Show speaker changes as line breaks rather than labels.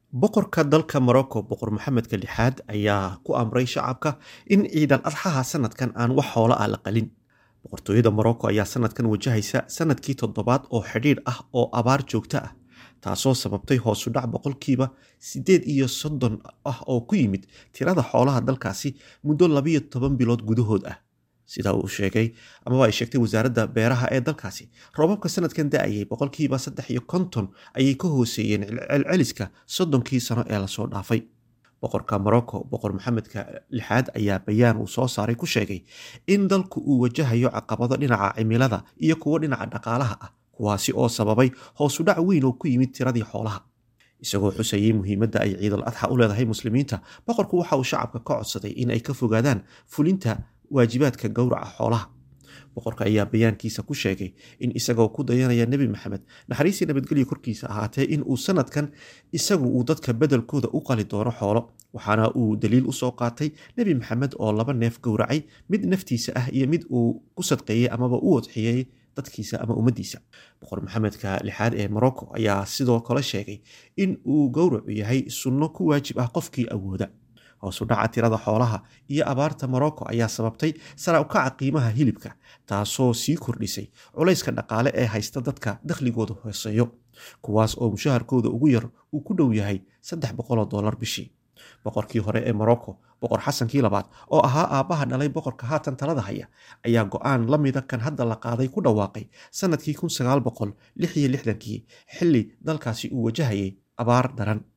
boqorka dalka morocco boqor maxamedka lixaad ayaa ku amray shacabka in ciidal adxaha sanadkan aan wax hoola ah la qalin boqortooyada morocco ayaa sanadkan wajahaysa sanadkii toddobaad oo xidhiidh ah oo abaar joogto ah taasoo sababtay hoosudhac boqolkiiba siddeed iyo soddon ah oo ku yimid tirada xoolaha dalkaasi muddo labiyo toban bilood gudahood ah sida uu sheegay amaba ay sheegtay wasaaradda beeraha ee dalkaasi roobabka sanadkan da-ayay boqolkiiba saddex iyo konton ayay ka hooseeyeen celceliska soddonkii sano ee lasoo dhaafay boqorka morocco boqor maxamedka lixaad ayaa bayaan uu soo saaray ku sheegay in dalku uu wajahayo caqabado dhinaca cimilada iyo kuwo dhinaca dhaqaalaha ah kuwaasi oo sababay hoosudhac weyn oo ku yimid tiradii xoolaha isagoo xusayay muhiimadda ay ciidal adxa u leedahay muslimiinta boqorku waxa uu shacabka ka codsaday in ay ka fogaadaan fulinta waajibaadka gowraca xoolaha boqorka ayaa bayaankiisa ku sheegay in isagoo ku dayanaya nebi maxamed naxariisii nabadgelyo korkiisa ahaatee in uu sanadkan isagu uu dadka bedelkooda u qali doono xoolo waxaana uu daliil usoo qaatay nebi maxamed oo laba neef gowracay mid naftiisa ah iyo mid uu ku sadqeeyey amaba u wadxiyey dadkiisa ama ummaddiisa boqor maxamedka lixaad ee morocco ayaa sidoo kale sheegay in uu gowracu yahay sunno ku waajib ah qofkii awooda hoosu dhaca tirada xoolaha iyo abaarta morocco ayaa sababtay sara ukaca qiimaha hilibka taasoo sii kordhisay culayska dhaqaale ee haysta dadka dakhligooda hooseeyo kuwaas oo mushaharkooda ugu yar uu ku dhow yahay saddex boqoloo dollar bishii boqorkii hore ee morocco boqor xasankii labaad oo ahaa aabbaha dhalay boqorka haatan talada haya ayaa go-aan la mida kan hadda la qaaday ku dhawaaqay sanadkii kun sagaal boqol lix iyo lixdankii xilli dalkaasi uu wajahayay abaar daran